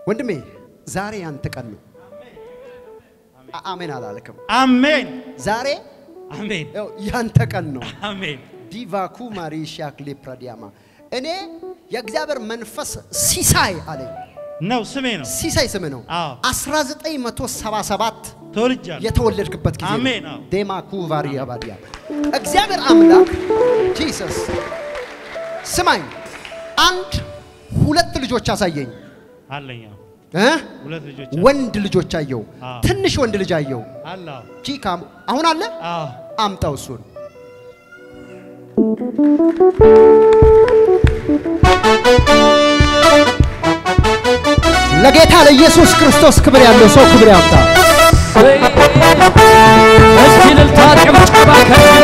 ወንድሜ ዛሬ ያንተ ቀን ነው። አ- አሜን አላልክም? አሜን ዛሬ አሜን ያው ያንተ ቀን ነው። አሜን ዲቫኩ ማሪሻክ ሌፕራዲያማ እኔ የእግዚአብሔር መንፈስ ሲሳይ አለኝ። ነው ስሜ ነው። ሲሳይ ስም ነው። አዎ 1977 ተወልጃለሁ። የተወለድክበት ጊዜ ነው። አሜን፣ አዎ። ዴማኩ ቫሪያ ባዲያ እግዚአብሔር አምላክ ጂሰስ ስማኝ፣ አንድ ሁለት ልጆች አሳየኝ አለኝ አዎ። እ? ሁለት ልጆች ወንድ ልጆች አየው። አዎ። ትንሽ ወንድ ልጅ አየው። አለ አዎ። ጂካም አሁን አለ አዎ አምጣው እሱን ለጌታ ለኢየሱስ ክርስቶስ ክብር ያለው ሰው ክብር ያምጣ። እስቲ እልልታ ጭብጨባ ከዚህ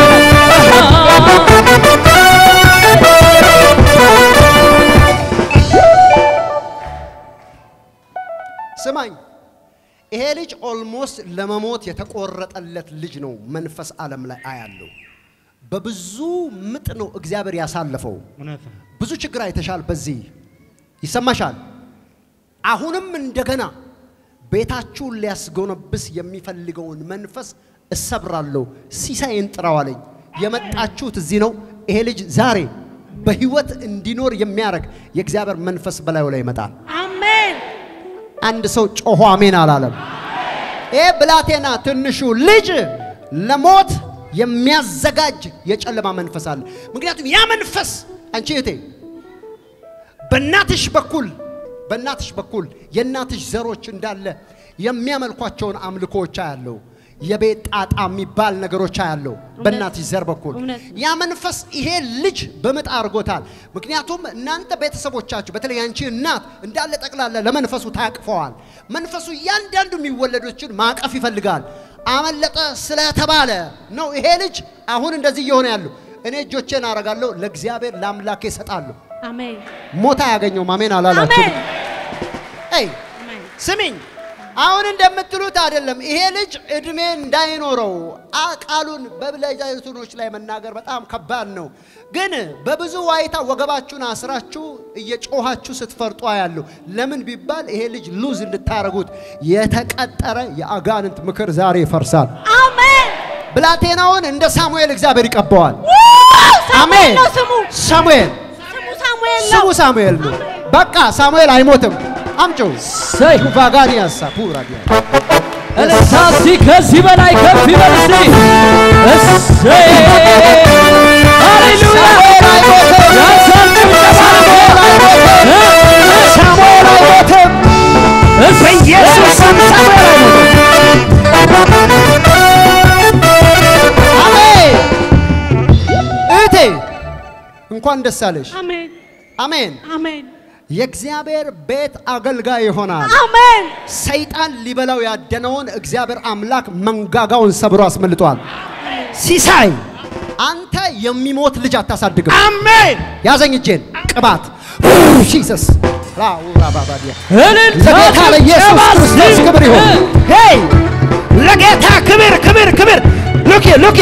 ስማኝ፣ ይሄ ልጅ ኦልሞስት ለመሞት የተቆረጠለት ልጅ ነው። መንፈስ ዓለም ላይ አያለው። በብዙ ምጥ ነው እግዚአብሔር ያሳለፈው። እውነት ነው። ብዙ ችግር አይተሻል። በዚህ ይሰማሻል። አሁንም እንደገና ቤታችሁን ሊያስጎነብስ የሚፈልገውን መንፈስ እሰብራለሁ። ሲሳይን ጥራው አለኝ። የመጣችሁት እዚህ ነው። ይሄ ልጅ ዛሬ በህይወት እንዲኖር የሚያደርግ የእግዚአብሔር መንፈስ በላዩ ላይ ይመጣል። አሜን አንድ ሰው ጮሆ አሜን አላለም። ይህ ብላቴና ትንሹ ልጅ ለሞት የሚያዘጋጅ የጨለማ መንፈስ አለ። ምክንያቱም ያ መንፈስ አንቺ እህቴ በእናትሽ በኩል በእናትሽ በኩል የእናትሽ ዘሮች እንዳለ የሚያመልኳቸውን አምልኮዎች አያለው። የቤት ጣጣ የሚባል ነገሮች አያለው በእናትሽ ዘር በኩል እውነት። ያ መንፈስ ይሄ ልጅ በምጥ አድርጎታል። ምክንያቱም እናንተ ቤተሰቦቻችሁ በተለይ አንቺ እናት እንዳለ ጠቅላላ ለመንፈሱ ታቅፈዋል። መንፈሱ እያንዳንዱ የሚወለዶችን ማቀፍ ይፈልጋል። አመለጠ ስለተባለ ነው ይሄ ልጅ አሁን እንደዚህ እየሆነ ያለው። እኔ እጆቼን አረጋለሁ፣ ለእግዚአብሔር ለአምላኬ እሰጣለሁ። አሜን ሞት አያገኘውም። አሜን አላላችሁ? አሜን አይ አሜን ስሚኝ፣ አሁን እንደምትሉት አይደለም። ይሄ ልጅ እድሜ እንዳይኖረው አ- ቃሉን በብላይዛይቱኖች ላይ መናገር በጣም ከባድ ነው። ግን በብዙ ዋይታ ወገባችሁን አስራችሁ እየጮኻችሁ ስትፈርጡ ያለሁ ለምን ቢባል ይሄ ልጅ ሉዝ እንድታረጉት የተቀጠረ የአጋንንት ምክር ዛሬ ይፈርሳል። አሜን ብላቴናውን እንደ ሳሙኤል እግዚአብሔር ይቀባዋል። ሳሙኤል ነው ስሙ ሳሙኤል ስሙ ሳሙኤል ነው ስሙ ሳሙኤል ነው። በቃ ሳሙኤል አይሞትም። አምጪው ሰይ ቫጋዲያሳ ፑራዲያ እልልታ እስቲ ከዚህ በላይ ከፍ ይበል እስቲ እሰይ ሃሌሉያ ያንሳል ጭብጨባ ሳሙኤል አይሞትም። በኢየሱስ ስም ሳሙኤል አይሞትም። አሜን። እህቴ እንኳን ደስ አለሽ። አሜን አሜን። አሜን የእግዚአብሔር ቤት አገልጋይ ይሆናል። አሜን ሰይጣን ሊበላው ያደነውን እግዚአብሔር አምላክ መንጋጋውን ሰብሮ አስመልጧል። ሲሳይ አንተ የሚሞት ልጅ አታሳድግም። አሜን ያዘኝ እጄን ቅባት ጂሰስ ራውራባባዲያ እልልታ ለጌታ ለኢየሱስ ጭብጨባ ክርስቶስ እስቲ ክብር ይሁን። ሄይ ለጌታ ክብር ክብር ክብር ሉክ ሉክ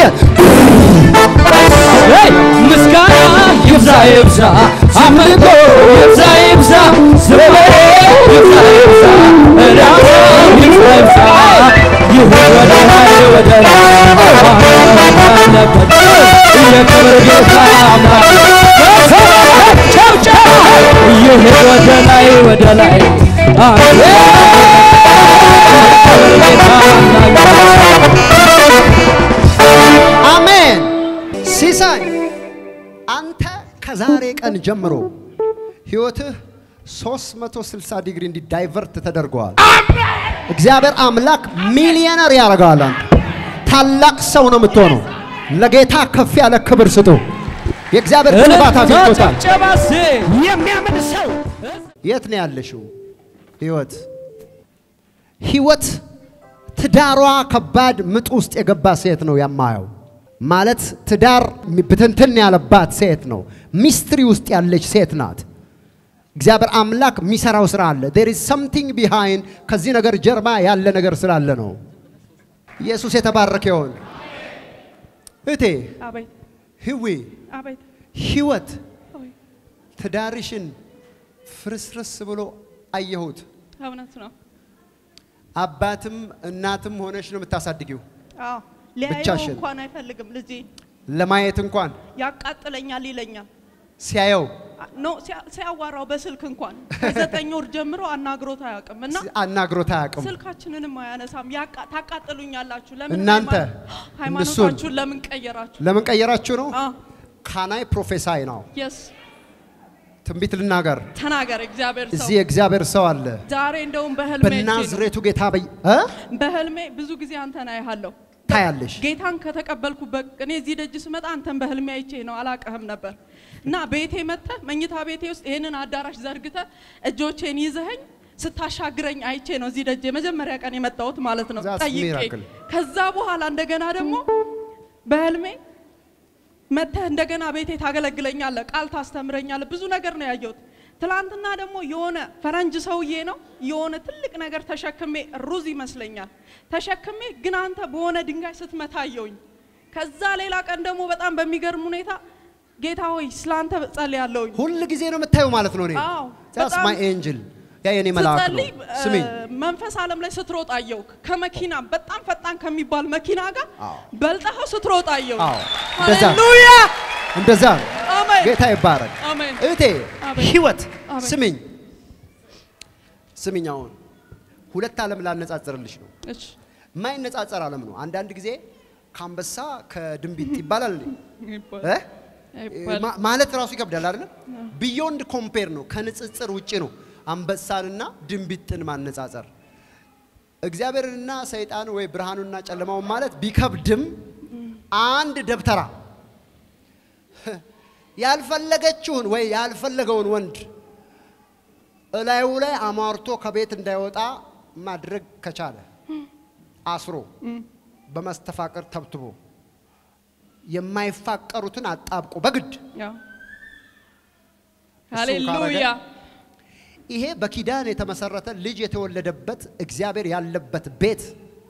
ሄይ ምስጋና ይብዛ ይብዛ አምልኮ ይብዛ ይብዛ ዝማሬ ይብዛ ይብዛ እልልታ ይብዛ ይብዛ ይሁን ወደ ላይ ወደ ላይ አለበት የክብር ጌታ አምላክ ጨብጨባ ይሁን ወደ ላይ ወደ ላይ አሜን የክብር ጌታ አምላክ አሜን። ሲሳይ አንተ ከዛሬ ቀን ጀምሮ ህይወትህ 360 ዲግሪ እንዲ ዳይቨርት ተደርገዋል። እግዚአብሔር አምላክ ሚሊዮነር ያደርገዋል። አንተ ታላቅ ሰው ነው የምትሆነው። ለጌታ ከፍ ያለ ክብር ስጡ። የእግዚአብሔር ቅባት አግኝቶታል። ጨብጨባ እስቲ የሚያምን ሰው የት ነው ያለሽው? ህይወት ህይወት ትዳሯ ከባድ ምጥ ውስጥ የገባ ሴት ነው የማየው። ማለት ትዳር ብትንትን ያለባት ሴት ነው። ሚስትሪ ውስጥ ያለች ሴት ናት። እግዚአብሔር አምላክ የሚሰራው ስራ አለ። there is something behind ከዚህ ነገር ጀርባ ያለ ነገር ስላለ ነው። ኢየሱስ የተባረከ ይሁን። እቴ አቤት ህዊ አቤት ህይወት አቤት ትዳርሽን ፍርስርስ ብሎ አየሁት። እውነት ነው። አባትም እናትም ሆነሽ ነው የምታሳድጊው። አዎ ሊያየው ብቻሽን? እንኳን አይፈልግም ልጄ። ለማየት እንኳን ያቃጥለኛል ይለኛል። ሲያየው ኖ ሲያ- ሲያዋራው በስልክ እንኳን ከዘጠኝ ወር ጀምሮ አናግሮት አያውቅም እና አናግሮት አያውቅም። ስልካችንንም አያነሳም። ያቃ- ታቃጥሉኛላችሁ። ለምን እናንተ ሃይማኖት- ሃይማኖታችሁን ለምን ቀየራችሁ? ለምን ቀየራችሁ ነው? አዎ ካናይ ፕሮፌሳይ ነው የስ ትንቢት ልናገር። ተናገር እግዚአብሔር ሰው እዚህ የእግዚአብሔር ሰው አለ። ዛሬ እንደውም በህልሜ አይቼ ነው። በናዝሬቱ ጌታ በይ እ? በህልሜ ብዙ ጊዜ አንተን አያለሁ። ታያለሽ። ጌታን ከተቀበልኩበት እኔ እዚህ ደጅ ስመጣ አንተን በህልሜ አይቼ ነው አላቀህም ነበር እና ቤቴ መጥተህ መኝታ ቤቴ ውስጥ ይህንን አዳራሽ ዘርግተህ እጆቼን ይዘኸኝ ስታሻግረኝ አይቼ ነው እዚህ ደጅ የመጀመሪያ ቀን የመጣሁት ማለት ነው That's ጠይቄ miracle. ከዛ በኋላ እንደገና ደግሞ በህልሜ መጥተህ እንደገና ቤቴ ታገለግለኛለህ ቃል ታስተምረኛለህ ብዙ ነገር ነው ያየሁት ትላንትና ደግሞ የሆነ ፈረንጅ ሰውዬ ነው የሆነ ትልቅ ነገር ተሸክሜ ሩዝ ይመስለኛል ተሸክሜ ግን አንተ በሆነ ድንጋይ ስትመታ አየሁኝ ከዛ ሌላ ቀን ደግሞ በጣም በሚገርም ሁኔታ ጌታ ሆይ ስላንተ ጸልያለሁኝ ሁል ጊዜ ነው የምታዩ ማለት ነው። እኔ አዎ፣ ዛስ በጣም ማይ ኤንጅል ያ የኔ መልአክ ነው። ስትጸልይ ስሚኝ እ፣ መንፈስ ዓለም ላይ ስትሮጥ አየሁክ ከመኪና በጣም ፈጣን ከሚባል መኪና ጋር አዎ። በልጠኸው ስትሮጥ አየሁክ አዎ፣ እንደዛ። ሃሌሉያ እንደዛ ነው። አሜን ጌታ ይባረክ። አሜን እህቴ አሜን። ህይወት አሜን። ስሚኝ ስሚኝ፣ አሁን ሁለት ዓለም ላነጻጽርልሽ ነው። እሺ የማይነጻጸር ዓለም ነው። አንዳንድ ጊዜ ከአንበሳ ከድንቢጥ ይባላል እንዴ? ይባል- እ? ይባል- ማ- ማለት ራሱ ይከብዳል አይደለም? ቢዮንድ ኮምፔር ነው፣ ከንጽጽር ውጪ ነው አንበሳንና ድንቢጥን ማነጻጸር። እግዚአብሔርንና ሰይጣን ወይ ብርሃኑና ጨለማውን ማለት ቢከብድም አንድ ደብተራ ያልፈለገችውን ወይ ያልፈለገውን ወንድ እላዩ ላይ አሟርቶ ከቤት እንዳይወጣ ማድረግ ከቻለ አስሮ በመስተፋቅር ተብትቦ የማይፋቀሩትን አጣብቆ በግድ ያው እሱን ሃሌሉያ ይሄ በኪዳን የተመሰረተ ልጅ የተወለደበት እግዚአብሔር ያለበት ቤት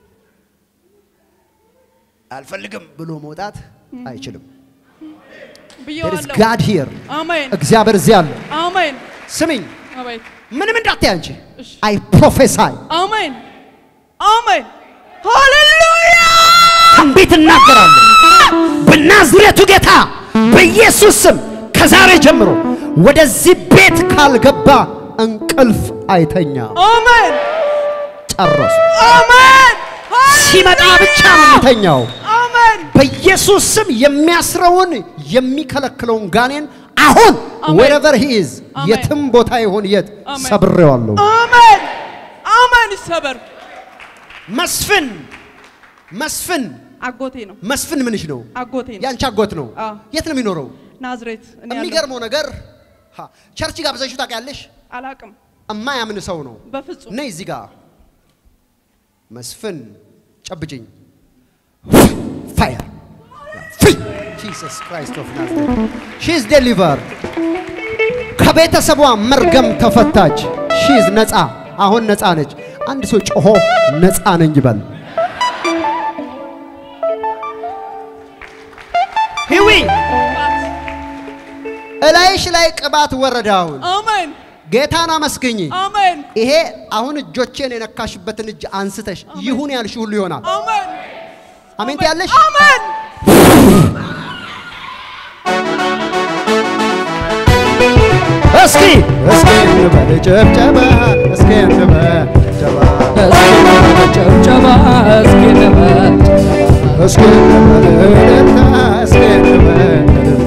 አልፈልግም ብሎ መውጣት አይችልም። There is ብየዋለሁ God here. አሜን እግዚአብሔር እዚህ አለ። አሜን ስሚኝ፣ አሜን ምንም እንዳትይ አንቺ። እሺ። አይ ፕሮፌሳይ አሜን አሜን ሃሌሉያ ትንቢት እናገራለሁ በናዝሬቱ ጌታ በኢየሱስ ስም ከዛሬ ጀምሮ ወደዚህ ቤት ካልገባ እንቅልፍ አይተኛ። አሜን ጨረሱ። አሜን ሲመጣ ብቻ ነው የሚተኛው። አሜን በኢየሱስ ስም የሚያስረውን የሚከለክለውን ጋኔን አሁን አሜን። wherever he is አሜን። የትም ቦታ ይሆን የት አሜን። ሰብሬዋለሁ። አሜን አሜን ይሰበር መስፍን መስፍን አጎቴ ነው መስፍን ምንሽ ነው? አጎቴ ነው ያንቺ አጎት ነው። አዎ። የት ነው የሚኖረው? ናዝሬት እኔ ያለሁ- የሚገርመው ነገር ሀ፣ ቸርች ጋብዘሽው ታውቂያለሽ? አላቅም እማያምን ሰው ነው። በፍጹም ነይ እዚህ ጋር መስፍን ጨብጭኝ። ፋየር ፍሪ ጂሰስ ክራይስት ኦፍ ናዝሬት ሺ ኢዝ ዴሊቨርድ ከቤተሰቧ መርገም ተፈታች። ሺ ኢዝ ነፃ፣ አሁን ነፃ ነች። አንድ ሰው ጮሆ ነፃ ነኝ ይበል። ሂዊ እላይሽ ላይ ቅባት ወረደ። አሁን አሜን ጌታን አመስግኝ። አሜን ይሄ አሁን እጆቼን የነካሽበትን እጅ አንስተሽ ይሁን ያልሽ ሁሉ ይሆናል። አሜን አሜን ትያለሽ? አሜን እስኪ እስኪ እንበል ጭብጨባ፣ እስኪ እንበል ጭብጨባ፣ ጨብጨባ እስኪ ንበል እስኪ እንበል እልልታ፣ እስኪ እንበል እልልታ።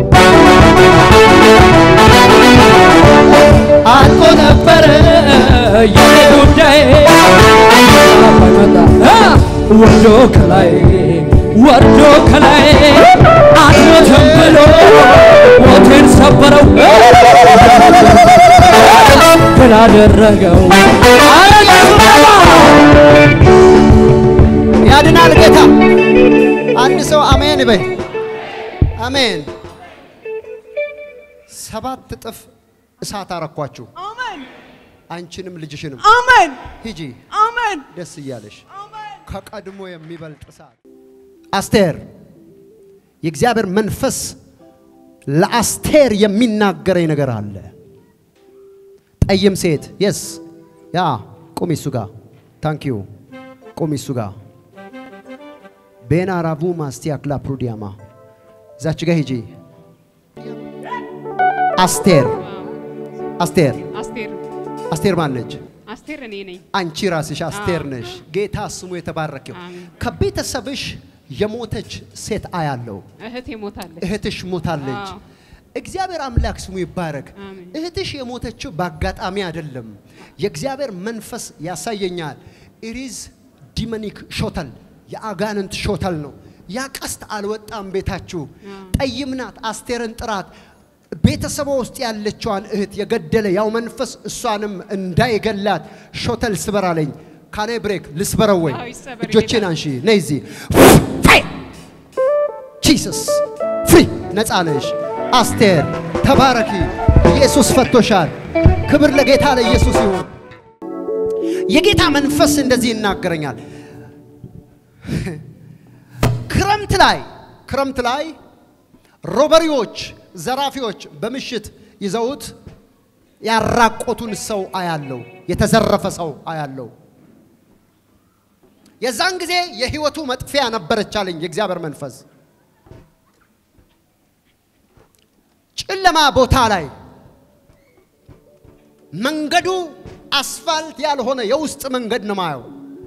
አልቆ ነበረ የኔ ጉዳይ ባይመጣ እ ወርዶ ከላይ ወርዶ ከላይ አልሞትም ብሎ ሞቴን ሰበረው ድል አደረገው ያድናል ጌታ። አንድ ሰው አሜን በይ። አሜን። ሰባት እጥፍ እሳት አረኳችሁ፣ አሜን አንቺንም ልጅሽንም። አሜን ሂጂ አሜን ደስ እያለሽ አሜን ከቀድሞ የሚበልጥ እሳት። አስቴር የእግዚአብሔር መንፈስ ለአስቴር የሚናገረኝ ነገር አለ። ጠይም ሴት የስ ያ ቁሚ እሱ ጋር ታንክ ዩ ቁሚ እሱ ጋር ቤና ራቡ ማስቲያ ክላ ፕሩዲያማ እዛች ጋር ሂጂ አስቴር አስቴር አስቴር አስቴር ማን ነች? አስቴር እኔ ነኝ። አንቺ ራስሽ አስቴር ነሽ። ጌታ ስሙ የተባረከው። አሜን። ከቤተሰብሽ የሞተች ሴት አያለው። እህቴ ሞታለች። እህትሽ ሞታለች። አዎ። እግዚአብሔር አምላክ ስሙ ይባረክ። አሜን። እህትሽ የሞተችው በአጋጣሚ አይደለም። የእግዚአብሔር መንፈስ ያሳየኛል። ኢሪዝ ዲመኒክ ሾተል የአጋንንት ሾተል ነው። ያ ቀስት አልወጣም ቤታችሁ። ጠይም ናት። አስቴርን ጥራት። ቤተሰቧ ውስጥ ያለችዋን እህት የገደለ ያው መንፈስ እሷንም እንዳይገላት ሾተል ስበር አለኝ። ካኔ ብሬክ ልስበረው ወይ? አዎ፣ ይሰበር እጆቼን ጌታ። አንሺ። ነይ እዚህ ፋይ ጂሰስ ፍሪ ነፃ ነሽ። አስቴር ተባረኪ። ኢየሱስ ፈቶሻል። ክብር ለጌታ ለኢየሱስ ይሁን። የጌታ መንፈስ እንደዚህ ይናገረኛል። ክረምት ላይ ክረምት ላይ ሮበሪዎች፣ ዘራፊዎች በምሽት ይዘውት ያራቆቱን ሰው አያለው። የተዘረፈ ሰው አያለው። የዛን ጊዜ የህይወቱ መጥፊያ ነበረች አለኝ የእግዚአብሔር መንፈስ። ጨለማ ቦታ ላይ መንገዱ አስፋልት ያልሆነ የውስጥ መንገድ ነው ማየው።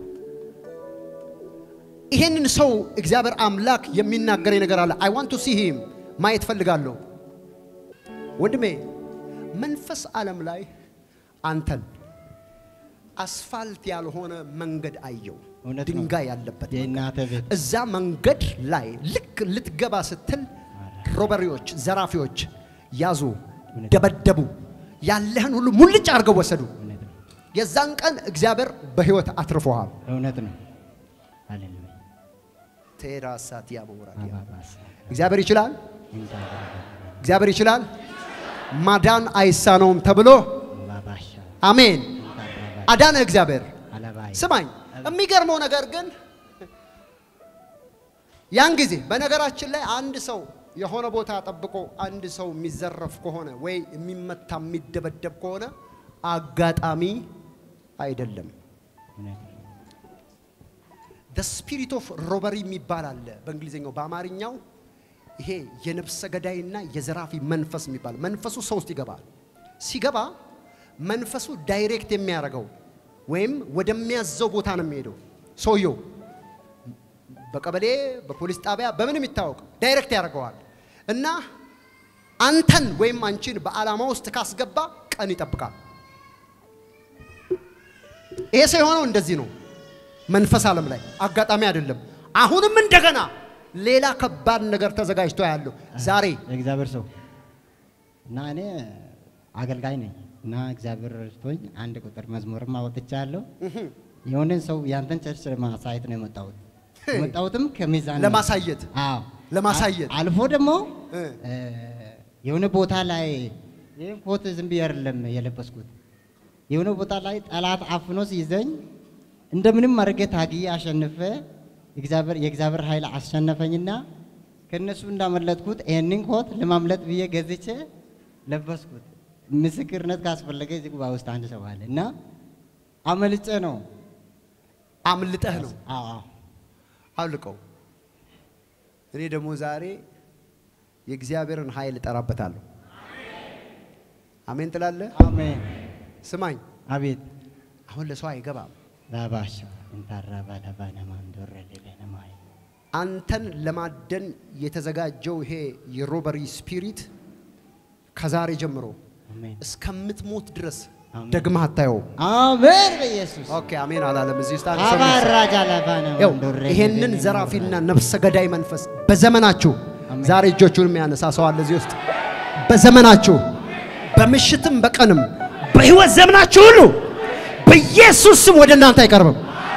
ይሄንን ሰው እግዚአብሔር አምላክ የሚናገረኝ ነገር አለ። አይ ዋንት ቱ ሲ ሂም ማየት ፈልጋለሁ። ወንድሜ መንፈስ ዓለም ላይ አንተን አስፋልት ያልሆነ መንገድ አየው፣ እውነት ነው። ድንጋይ ያለበት መንገድ። የእናተ ቤት እዛ መንገድ ላይ ልክ ልትገባ ስትል ሮበሪዎች፣ ዘራፊዎች ያዙ፣ ደበደቡ፣ ያለህን ሁሉ ሙልጭ አድርገው ወሰዱ። እውነት ነው። የዛን ቀን እግዚአብሔር በህይወት አትርፎሃል። እውነት ነው። ሃሌሉያ ቴራሳት ያበውራል። አባባስ እግዚአብሔር ይችላል፣ እንታባባ እግዚአብሔር ይችላል። ማዳን አይሳነውም ተብሎ ባባሻ አሜን። እንታባባ አዳነ እግዚአብሔር። አለባይ ስማኝ፣ የሚገርመው ነገር ግን ያን ጊዜ በነገራችን ላይ አንድ ሰው የሆነ ቦታ ጠብቆ አንድ ሰው የሚዘረፍ ከሆነ ወይ የሚመታ የሚደበደብ ከሆነ አጋጣሚ አይደለም። እውነት ነው። ደ ስፒሪት ኦፍ ሮበሪ የሚባል አለ በእንግሊዝኛው። በአማርኛው ይሄ የነፍሰ ገዳይና የዘራፊ መንፈስ የሚባል መንፈሱ ሰው ውስጥ ይገባል። ሲገባ መንፈሱ ዳይሬክት የሚያደርገው ወይም ወደሚያዘው ቦታ ነው የሚሄደው። ሰውየው በቀበሌ በፖሊስ ጣቢያ በምንም ይታወቅ ዳይሬክት ያደርገዋል እና አንተን ወይም አንቺን በዓላማ ውስጥ ካስገባ ቀን ይጠብቃል። ይሄ ሰው የሆነው እንደዚህ ነው። መንፈስ ዓለም ላይ አጋጣሚ አይደለም። አሁንም እንደገና ሌላ ከባድ ነገር ተዘጋጅቶ ያለው ዛሬ የእግዚአብሔር ሰው እና እኔ አገልጋይ ነኝ እና እግዚአብሔር ረድቶኝ አንድ ቁጥር መዝሙርም አወጥቻለሁ። የሆነን ሰው ያንተን ቸርች ለማሳየት ነው የመጣሁት። የመጣሁትም ከሚዛን ነው። ለማሳየት አዎ ለማሳየት አ- አልፎ ደግሞ እ። እ፣ የሆነ ቦታ ላይ ይህን ኮት ዝም ብዬ አይደለም የለበስኩት። የሆነ ቦታ ላይ ጠላት አፍኖ ሲይዘኝ እንደምንም አድርጌ ታግዬ አሸንፈ እግዚአብሔር የእግዚአብሔር ኃይል አሸነፈኝና ከእነሱ እንዳመለጥኩት ይህንን ኮት ለማምለጥ ብዬ ገዝቼ ለበስኩት። ምስክርነት ካስፈለገ እዚህ ጉባኤ ውስጥ አንድ ሰው አለ እና አመልጬ ነው። አምልጠህ ነው አዎ አዎ አውልቀው። እኔ ደግሞ ዛሬ የእግዚአብሔርን ኃይል እጠራበታለሁ። አሜን ትላለህ? አሜን። ስማኝ፣ አቤት አሁን ለሰው አይገባም። ባባሻ እንታራ ባለባነ ማንዶረ ሌለነማይ አንተን ለማደን የተዘጋጀው ይሄ የሮበሪ ስፒሪት ከዛሬ ጀምሮ አሜን እስከምትሞት ድረስ አሜን። ደግመህ አታየውም። አሜን በኢየሱስ ኦኬ አሜን አላለም። እዚህ ውስጥ አንድ ሰው ነው። አባራጃ ለባነ ያው ማንዶረ ይሄንን ዘራፊና ነፍሰ ገዳይ መንፈስ በዘመናችሁ አሜን። ዛሬ እጆቹን የሚያነሳ ሰው አለ እዚህ ውስጥ በዘመናችሁ በምሽትም በቀንም በህይወት ዘመናችሁ ሁሉ በኢየሱስ ስም ወደ እናንተ አይቀርብም።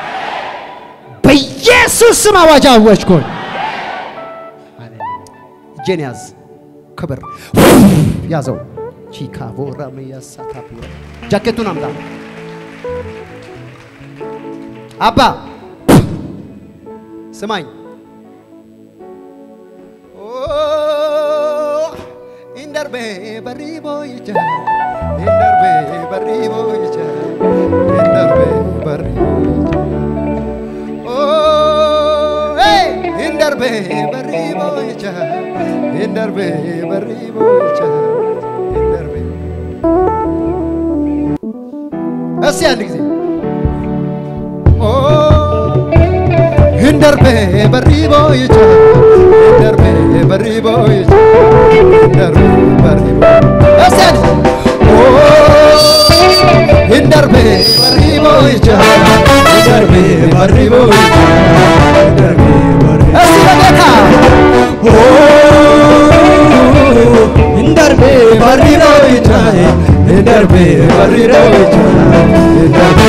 በኢየሱስ ስም አዋጅ አወጅኩኝ። ሃሌሉያ እጄን ያዝ። ክብር ያዘው። ቺካቮ ራመያሳታፒ ጃኬቱን አምጣ አባ ስማኝ። ኦ ኢንደርቤ በሪቦ ይቻ ኢንደርቤ በሪቦ ይቻ hindarbe barribocha oh hey hindarbe barribocha hindarbe barribocha hindarbe እስቲ አንድ ጊዜ ኦ hindarbe barribocha hindarbe barribocha hindarbe barribocha እስቲ አንድ ጊዜ ኦ hindarbe barribocha hindarbe barribocha hindarbe barribocha እስቲ በጌታ ኦ hindarbe barribocha hindarbe barribocha hindarbe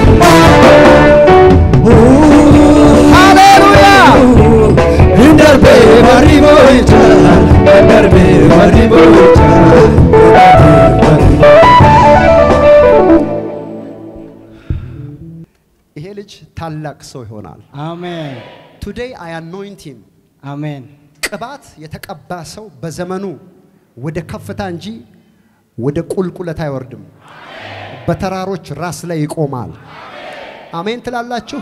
ሃሌሉያ እንደርቤ ባሪቦ ይቻላል እንደርቤ ባሪቦ ይቻላል ይሄ ልጅ ታላቅ ሰው ይሆናል። አሜን ቱዴይ አይ አኖይንት ሂም አሜን ቅባት የተቀባ ሰው በዘመኑ ወደ ከፍታ እንጂ ወደ ቁልቁለት አይወርድም። በተራሮች ራስ ላይ ይቆማል። አሜን ትላላችሁ?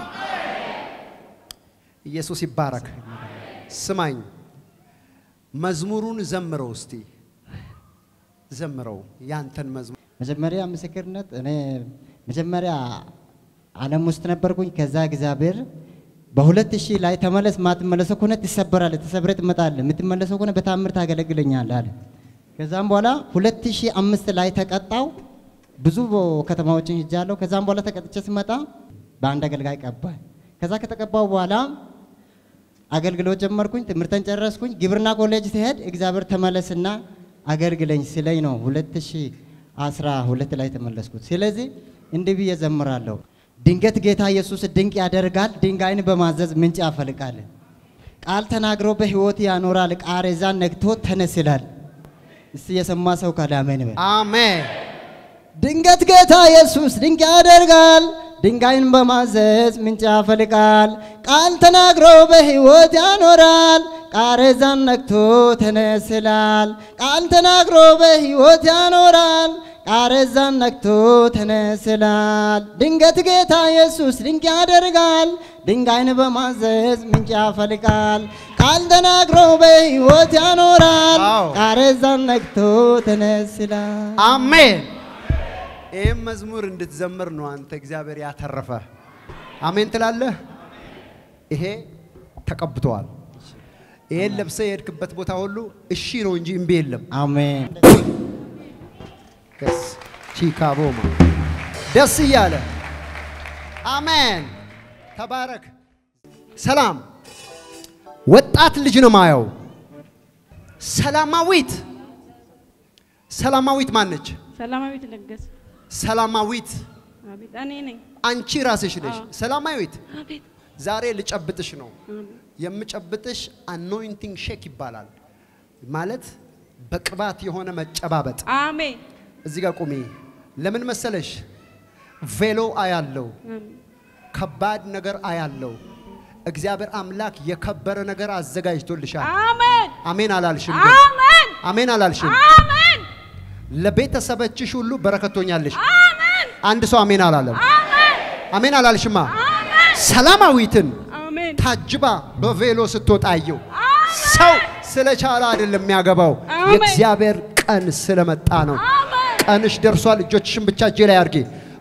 ኢየሱስ ይባረክ። ስማኝ፣ መዝሙሩን ዘምረው እስቲ ዘምረው፣ ያንተን መዝሙር መጀመሪያ ምስክርነት እኔ መጀመሪያ ዓለም ውስጥ ነበርኩኝ። ከዛ እግዚአብሔር በሁለት ሺህ ላይ ተመለስ፣ ማትመለሰው ከሆነ ትሰበራለህ፣ ተሰብረ ትመጣለህ፣ የምትመለሰው ከሆነ በታምር ታገለግለኛለህ አለ። ከዛም በኋላ ሁለት ሺህ አምስት ላይ ተቀጣው። ብዙ ከተማዎችን ሄጃለሁ። ከዛም በኋላ ተቀጥቼ ስመጣ በአንድ አገልጋይ ቀባኝ። ከዛ ከተቀባው በኋላ አገልግሎት ጀመርኩኝ። ትምህርተን ጨረስኩኝ። ግብርና ኮሌጅ ሲሄድ እግዚአብሔር ተመለስና አገልግለኝ ሲለኝ ነው 2012 ላይ ተመለስኩት። ስለዚህ እንዲህ ብዬ ዘምራለሁ። ድንገት ጌታ ኢየሱስ ድንቅ ያደርጋል፣ ድንጋይን በማዘዝ ምንጭ ያፈልቃል። ቃል ተናግሮ በሕይወት ያኖራል፣ ቃሬዛን ነግቶ ተነስ ይላል። እስቲ የሰማ ሰው ካለ አሜን በል። አሜን። ድንገት ጌታ ኢየሱስ ድንቅ ያደርጋል፣ ድንጋይን በማዘዝ ምንጭ ያፈልቃል። ቃል ተናግሮ በሕይወት ያኖራል፣ ቃሬዛን ነክቶ ተነስ ይላል። ቃል ተናግሮ በሕይወት ያኖራል፣ ቃሬዛን ነክቶ ተነስ ይላል። ድንገት ጌታ ኢየሱስ ድንቅ ያደርጋል፣ ድንጋይን በማዘዝ ምንጭ ያፈልቃል። ቃል ተናግሮ በሕይወት ያኖራል፣ አዎ። ቃሬዛን ነክቶ ተነስ ይላል። አሜን። ይህም መዝሙር እንድትዘምር ነው አንተ እግዚአብሔር ያተረፈ። አሜን ትላለህ። ይሄ ተቀብተዋል። ይሄን ለብሰ የሄድክበት ቦታ ሁሉ እሺ ነው እንጂ እምቢ የለም። አሜን ደስ ቺካቦማ ደስ እያለ አሜን። ተባረክ። ሰላም ወጣት ልጅ ነው ማየው። ሰላማዊት ሰላማዊት ማነች? ሰላማዊት ለገሰ። ሰላማዊት አቤት እኔ ነኝ። አንቺ ራስሽ ነሽ። አዎ። ሰላማዊት አቤት ዛሬ ልጨብጥሽ ነው። የምጨብጥሽ አኖይንቲንግ ሼክ ይባላል። ማለት በቅባት የሆነ መጨባበጥ። አሜን እዚህ ጋር ቁሚ። ለምን መሰለሽ? ቬሎ አያለው፣ ከባድ ነገር አያለው። እግዚአብሔር አምላክ የከበረ ነገር አዘጋጅቶልሻል። አሜን አሜን አላልሽም? ግን? አሜን አሜን አላልሽም? አሜን ለቤተሰቦችሽ ሁሉ በረከቶኛለሽ። አሜን አንድ ሰው አሜን አላለም። አሜን አሜን አላልሽማ? ሰላማዊትን አሜን ታጅባ በቬሎ ስትወጣየው ሰው ስለቻለ አይደለም የሚያገባው፣ አሜን። የእግዚአብሔር ቀን ስለመጣ ነው። ቀንሽ ደርሷል። እጆችሽን ብቻ እጄ ላይ አድርጊ።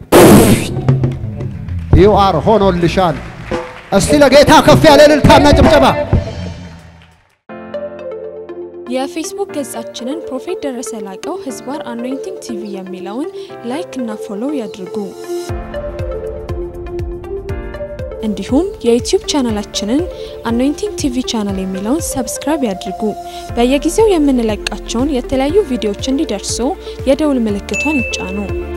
ዩ አር ሆኖልሻል። እስቲ ለጌታ ከፍ ያለ እልልታና ጭብጨባ። የፌስቡክ ገጻችንን ፕሮፌት ደረሰ ላቀው ህዝባር አኖይንቲንግ ቲቪ የሚለውን ላይክ እና ፎሎው ያድርጉ። እንዲሁም የዩቲዩብ ቻናላችንን አኖይንቲንግ ቲቪ ቻናል የሚለውን ሰብስክራይብ ያድርጉ። በየጊዜው የምንለቃቸውን የተለያዩ ቪዲዮዎች እንዲደርሱ የደውል ምልክቷን ይጫኑ።